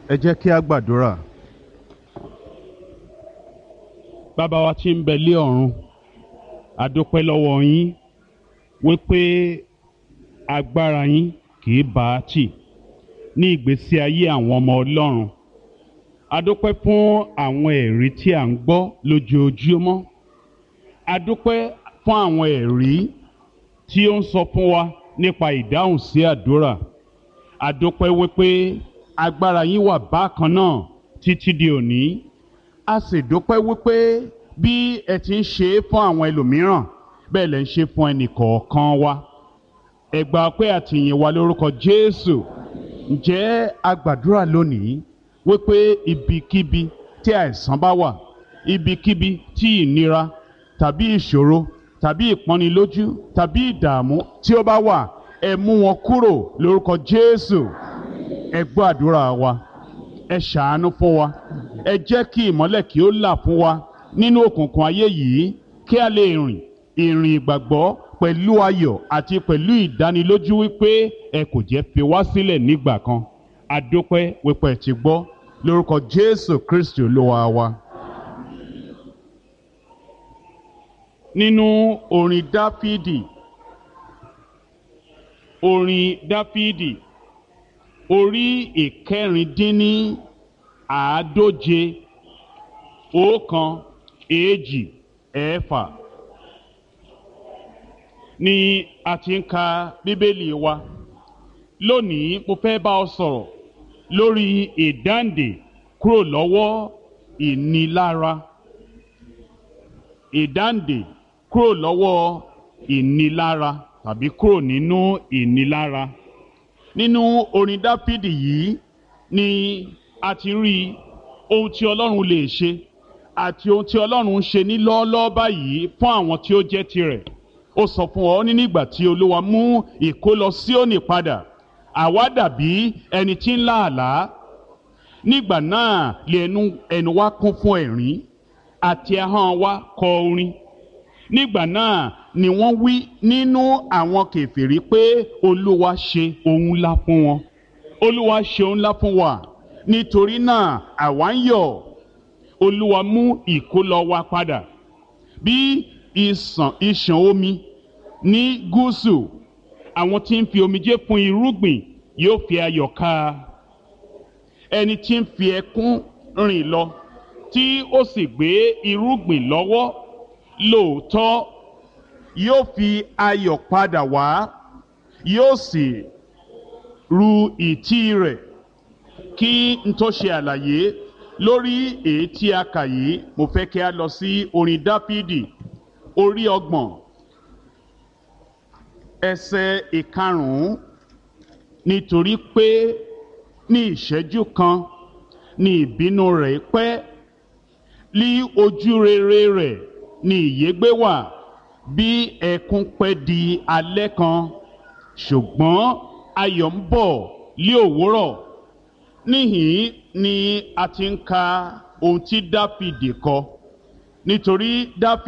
ẹ jẹ́ kí a gbàdúrà. bàbá wa tí ń bẹ lé ọ̀run a dúpẹ́ lọ́wọ́ yín wípé agbára yín kì í bá a tì ní ìgbésí ayé àwọn ọmọ ọlọ́run a dúpẹ́ fún àwọn ẹ̀rí tí à ń gbọ́ lójoojúmọ́ a dúpẹ́ fún àwọn ẹ̀rí tí ó ń sọ fún wa nípa ìdáhùn sí àdúrà a dúpẹ́ wípé agbára yín wà bákan náà títí di òní a sì dúpẹ́ wípé bí ẹ ti ń ṣe é fún àwọn ẹlòmíràn bẹ́ẹ̀ lẹ ń ṣe fún ẹnì kọ̀ọ̀kan wa ẹ gbà pé àtìyìn wa lórúkọ Jésù ǹjẹ́ a gbàdúrà lónìí wípé ibikíbi tí àìsàn bá wà ibikíbi tí ìnira tàbí ìṣòro tàbí ìpọ́nilójú tàbí ìdààmú tí ó bá wà ẹ mú wọn kúrò lórúkọ Jésù ẹ gbọ́ àdúrà wa ẹ ṣàánú fún wa ẹ jẹ́ kí ìmọ́lẹ̀ kí ó là fún wa nínú òkùnkùn ayé yìí kí a lè rìn ìrìn ìgbàgbọ́ pẹ̀lú ayọ̀ àti pẹ̀lú ìdánilójú wípé ẹ kò jẹ́ fi wá sílẹ̀ nígbà kan a dúpẹ́ wípé ẹ ti gbọ́ lórúkọ Jésù Kristi Olúwa wa. nínú orin Dáfídì orin Dáfídì orí ìkẹrìndínní àádóje ọ̀kan èjì ẹ̀fà ni a ti ń ka bíbélì wa lónìí mo fẹ́ bá ọ sọ̀rọ̀ lórí ìdáǹdè kúrò lọ́wọ́ ìnilára ìdáǹdè kúrò lọ́wọ́ ìnilára tàbí kúrò nínú ìnilára nínú orin dáfídì yìí ni a ti rí ohun tí ọlọ́run lè ṣe àti ohun tí ọlọ́run ń ṣe ní lọ́ọ́lọ́ọ́ báyìí fún àwọn tí ó jẹ́ tirẹ̀ ó sọ fún ọ ní nígbà tí olúwa mú ìkólọ Síónì padà àwa dàbí ẹni tí ń lá àlá nígbà náà lè ẹnu ẹnu wa kún fún ẹ̀rín àti ahọ́n wa kọ orin nígbà náà ni wọ́n wí nínú àwọn kèfèrí pé olúwa ṣe ohun ńlá fún wọn olúwa ṣe ohun ńlá fún wa nítorí náà àwa ń yọ̀ olúwa mú ìkólọ wa padà bí ìsàn ìṣàn omi ní gúúsù àwọn tí ń fi omijé fún irúgbìn yóò fi ayọ̀ ká ẹni tí ń fi ẹkún rìn lọ tí ó sì gbé irúgbìn lọ́wọ́ lóòótọ́ yóò fi ayọ̀ padà wá yóò sì ru ìtí rẹ̀ kí n tó ṣe àlàyé lórí èyí tí a kà yìí mo fẹ́ kí a lọ sí orin dáfídì orí ọgbọ̀n ẹsẹ̀ ìkarùn-ún nítorí pé ní ìṣẹ́jú kan ní ìbínú rẹ̀ pẹ́ lí ojú rere rẹ̀ ní ìyégbé wà bí ẹkún pẹ́ di alẹ́ kan ṣùgbọ́n ayọ̀ ń bọ̀ lí òwúrọ̀ níhìn ni a ti ń ka ohun tí dáfídì kọ nítorí dáfídì.